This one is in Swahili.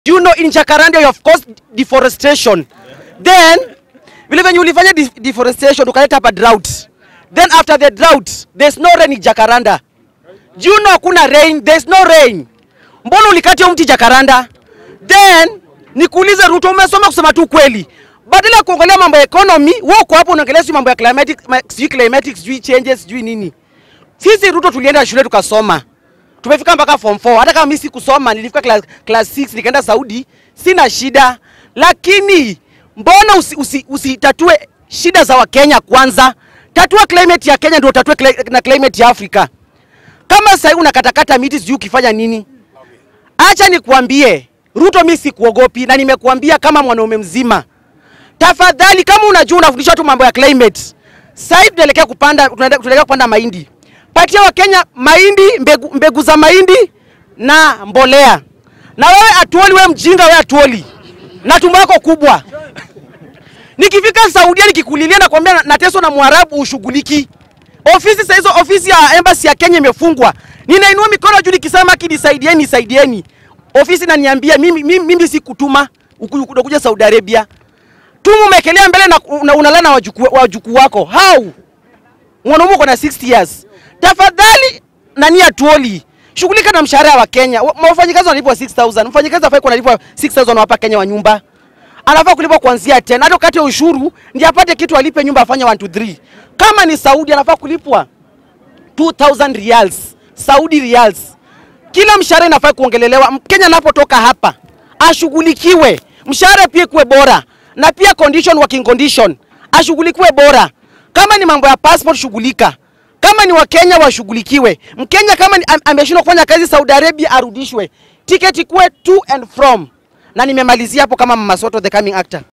You know in Jacaranda you have caused deforestation. Then vile venye ulifanya de deforestation ukaleta hapa drought. Then after the drought there's no rain in Jacaranda. Do you know hakuna rain? There's no rain. Mbona ulikata hiyo mti Jacaranda? Then nikuulize Ruto, umesoma kusema tu kweli. Badala ya kuongelea mambo ya economy, wewe uko hapo unaongelea sijui mambo ya climatic, ma- sijui climatic, sijui changes, sijui nini. Sisi Ruto tulienda shule tukasoma. Tumefika mpaka form 4. Hata kama mimi sikusoma, nilifika class, class 6 nikaenda Saudi, sina shida. Lakini mbona usi, usi, usitatue shida za Wakenya kwanza? Tatua climate ya Kenya ndio utatue cli- na climate ya Afrika. Kama sasa hivi unakatakata miti sijui ukifanya nini? Acha nikuambie, Ruto mimi sikuogopi na nimekuambia kama mwanaume mzima. Tafadhali kama unajua unafundisha tu mambo ya climate. Sasa hivi tunaelekea kupanda tunaenda- tunaelekea kupanda mahindi. Patia Wakenya mahindi, mbegu, mbegu za mahindi na mbolea. Na wewe atuoli, wewe mjinga, wewe atuoli na tumbo yako kubwa. Nikifika Saudia nikikulilia na kuambia na- nateswa na Mwarabu ushughuliki. Ofisi sasa hizo ofisi ya embassy ya Kenya imefungwa. Ninainua mikono juu nikisema ki nisaidieni nisaidieni. Ofisi inaniambia mimi mimi, mimi sikutuma uku- unakuja Saudi Arabia. Tumu umekelea mbele na una- unalala na wajukuu wajukuu wako. How? Mwanaume uko na 60 years. Tafadhali nani atuoli? Shughulika na mshahara wa Kenya. Wa- Wafanyikazi wanalipwa 6000. Mfanyikazi afai kunalipwa 6000 hapa Kenya wa nyumba. Anafaa kulipwa kuanzia 10. Hata kati ya ushuru ndiye apate kitu alipe nyumba afanye 1 to 3. Kama ni Saudi anafaa kulipwa 2000 riyals. Saudi riyals. Kila mshahara inafaa kuongelelewa. Mkenya anapotoka hapa ashughulikiwe, mshahara pia kuwe bora, na pia condition, working condition ashughulikiwe bora. Kama ni mambo ya passport, shughulika. Kama ni Wakenya washughulikiwe. Mkenya kama ni- am- ameshindwa kufanya kazi Saudi Arabia arudishwe, tiketi kuwe to and from. Na nimemalizia hapo kama Mama Soto the coming actor.